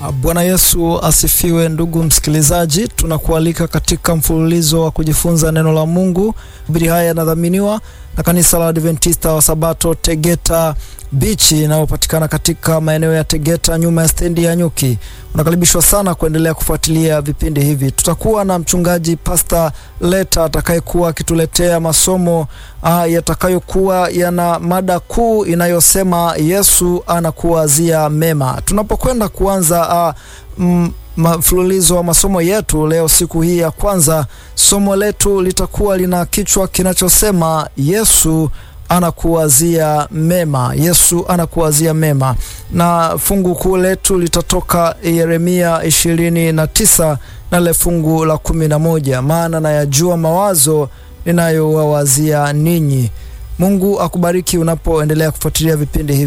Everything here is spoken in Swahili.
Bwana Yesu asifiwe. Ndugu msikilizaji, tunakualika katika mfululizo wa kujifunza neno la Mungu. Hubiri haya yanadhaminiwa na kanisa la Adventista wa Sabato Tegeta Bichi inayopatikana katika maeneo ya Tegeta nyuma ya stendi ya Nyuki. Unakaribishwa sana kuendelea kufuatilia vipindi hivi. Tutakuwa na mchungaji Pastor Leta atakayekuwa akituletea masomo uh, yatakayokuwa yana mada kuu inayosema Yesu anakuwazia mema. Tunapokwenda kuanza uh, mfululizo wa masomo yetu leo, siku hii ya kwanza, somo letu litakuwa lina kichwa kinachosema Yesu anakuwazia mema. Yesu anakuwazia mema, na fungu kuu letu litatoka Yeremia ishirini na tisa na le fungu la kumi na moja maana nayajua mawazo ninayowawazia ninyi. Mungu akubariki unapoendelea kufuatilia vipindi hivi.